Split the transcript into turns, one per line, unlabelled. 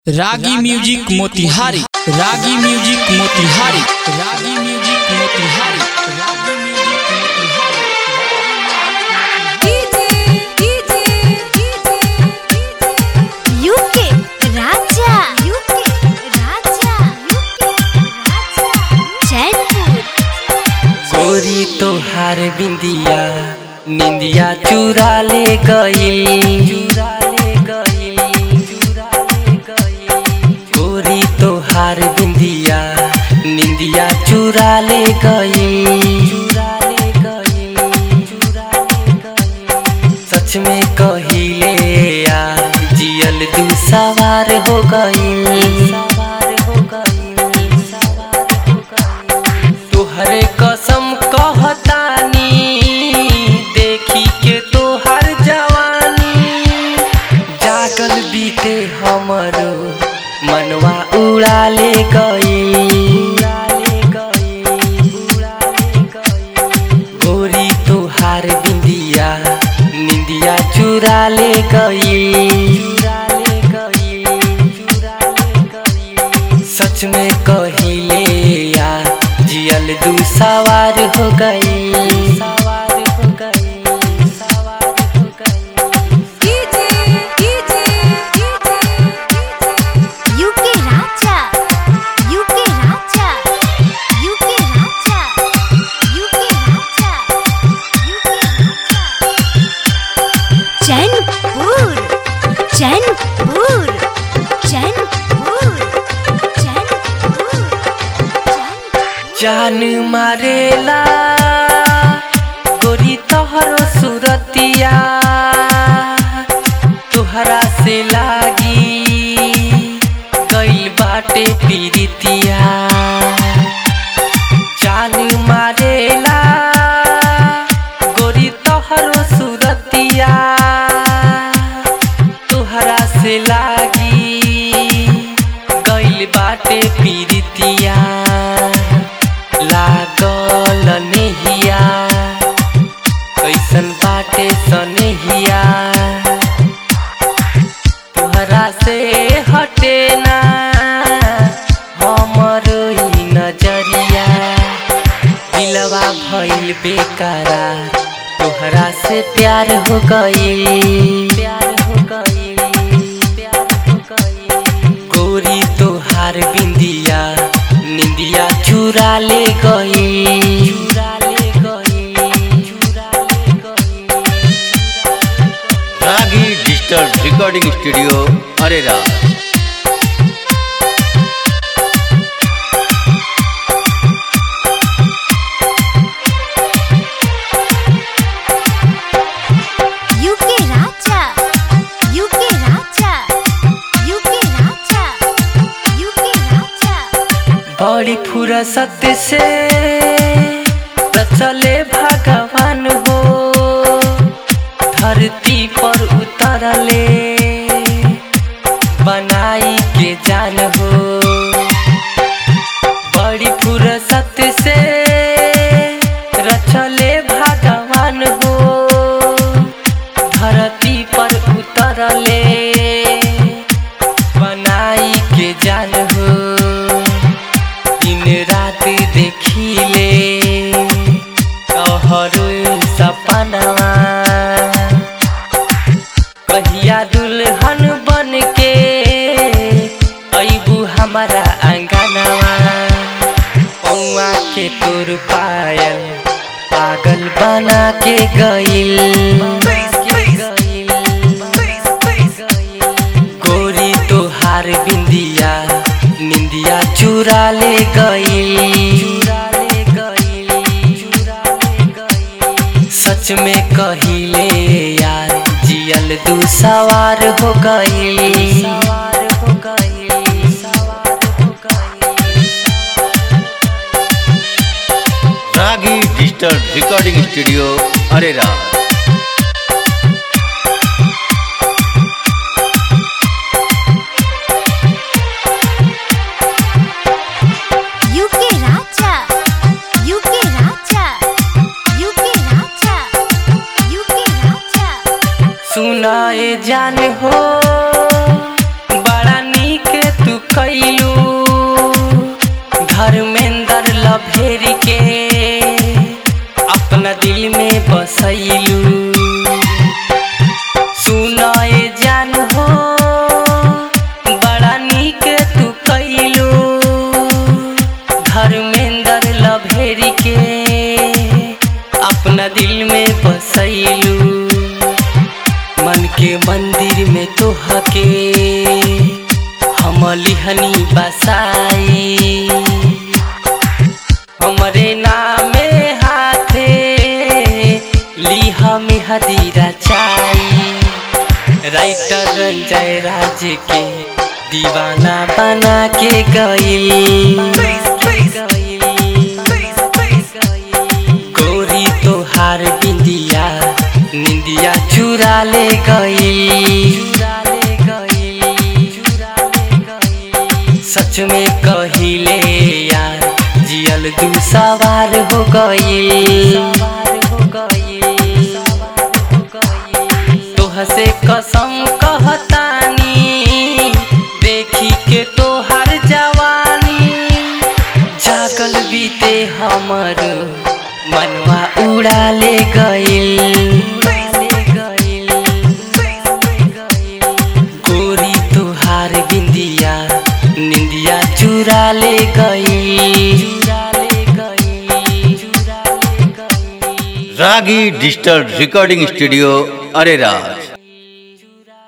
रागी music Motihari Ragi music Motihari Ragi music Motihari Ragi music Motihari
UK Raja UK Raja UK Raja Jaipur
गोरी तोहार बिंदिया निंदिया चुरा ले गई चुरा ले गई चुरा ले गई गोरी तोहार बिंदिया निंदिया चुरा ले गई चुरा ले गई चुरा ले गई सच में कहिले यार जियल तू सवार हो गई सवार हो गई सवार हो गई तोहरे कसम कहतानी देखी के तोहर जवानी जागल बीते हमरो मनवा उड़ा ले गई उड़ा ले गई उड़ा ले गई गोरी तोहार बिंदिया निंदिया चुरा ले गई चुरा ले गई चुरा ले गई सच में कहिले यार जियल दू सवार हो गई सवार हो गई सवार हो गई
UK Raja UK Raja UK Raja UK Raja UK Raja Jainpur Jainpur Jainpur Jainpur
जान मारेला गोरी तोहरो सुरतिया तोहरा से लागी गइल बाटे पीरितिया जान मारेला गोरी तोहरो सुरतिया तोहरा से लागी गइल बाटे पीरितिया लागल नेहिया कैसन बाटे सनेहिया तोहरा से हटे ना हमर ई नजरिया दिलवा भइल बेकारा तोहरा से प्यार हो गई प्यार हो गई प्यार हो गई गोरी तोहार बिंदिया निंदिया चुरा ले गई चुरा ले गई चुरा ले गई
Ragi digital recording studio Arera
UK Raja UK Raja UK Raja UK Raja
बड़ी फुरसत से रचले भगवान हो धरती पर उतरले बनाई के जान हो बड़ी फुरसत से रचले भगवान हो धरती पर उतरले बनाई के जान हो दिन रात देखिले तोहरो सपनवा कहिया दुल्हन बन के अबू हमारा अंगनवा पौआ के तोर पायल पागल बना के गइल गोरी तोहार बिंदिया निंदिया चुरा ले गई चुरा ले गई चुरा ले गई सच में कहिले यार जियल दू सवार हो गई सवार हो गई सवार हो गई
Ragi digital recording studio Arera
UK Raja UK Raja UK Raja UK Raja
सुनाए जान हो बड़ा नीक हम लिहनी बसाई हमरे नामे हाथे लिह में हदीरा चाई राइटर रंजय राज के दीवाना बना के गई गोरी तोहार बिंदिया निंदिया चुरा ले गई सच में कहिले यार जियल दू सवार हो गई तोह से कसम कहतानी देखी के तोहर जवानी जागल बीते हमर मनवा उड़ा ले गइल गोरी तुहार बिंदिया निंदिया चुरा ले गई
रागी डिजिटल रिकॉर्डिंग स्टूडियो अरेरा